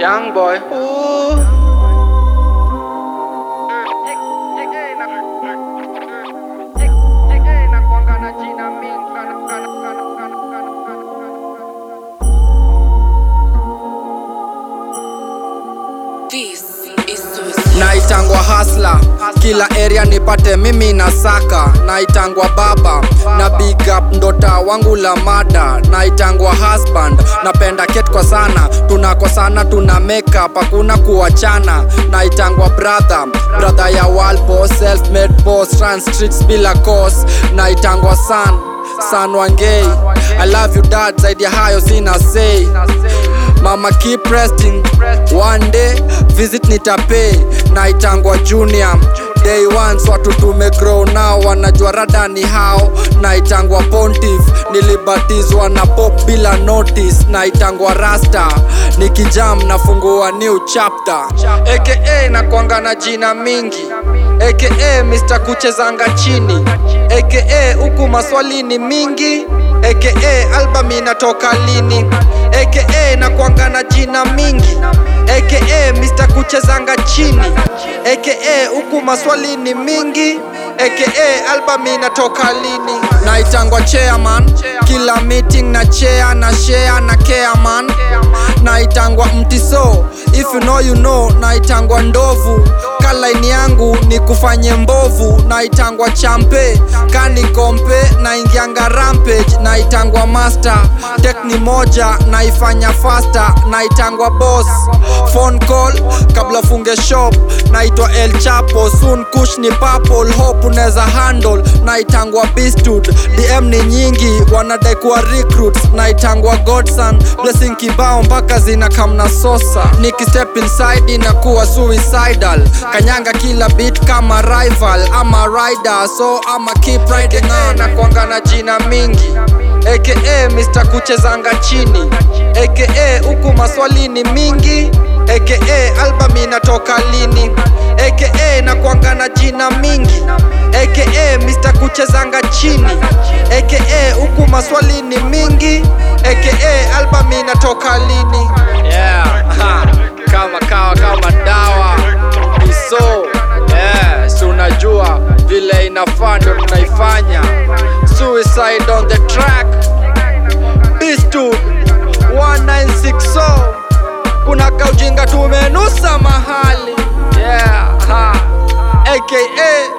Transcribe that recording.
Young boy. Ooh. This is suicide. naitangwa hasla kila area nipate mimi na saka naitangwa baba na big up ndota wangu la mada naitangwa husband napenda ket kwa sana tunakosana tuna makeup hakuna kuachana naitangwa brother brother ya walpo self made boss run streets bila cause naitangwa son son wangei i love you dad zaidi ya hayo sina say mama keep resting one day visit nitapay naitangwa junior day ones watu tumegrow nao wanajua rada ni hao naitangwa pontif nilibatizwa na pop bila notice naitangwa rasta nikijam nafungua new chapter aka nakwanga na jina mingi aka mr kuchezanga chini aka huku maswali ni mingi aka album inatoka lini aka nakwanga na jina mingi aka mr kuchezanga chini aka huku maswali ni mingi aka album inatoka lini naitangwa chairman kila meeting na chair na share na care man naitangwa mtiso if you know you know naitangwa ndovu kalaini yangu ni kufanye mbovu naitangwa champe kani kompe naingianga rampage naitangwa master tekni moja naifanya faster naitangwa boss phone call kabla funge shop naitwa el chapo soon kush ni purple hope unaweza handle naitangwa bistud dm ni nyingi wanadai kuwa recruits naitangwa godson blessing kibao mpaka zina kamna sosa nikistep inside inakuwa suicidal kanyanga kila bit kama rival ama rider so ama keep riding on nakwanga na jina mingi aka mr kuchezanga chini aka huku maswali ni mingi aka album inatoka lini aka nakwanga na jina mingi aka mr kuchezanga chini aka huku maswali ni mingi aka album inatoka lini yeah, ha, kama kawa kama dawa iso yeah, si unajua vile inafaa ndo tunaifanya suicide on the track bistu 1960 kuna kaujinga tumenusa mahali yeah, ha. aka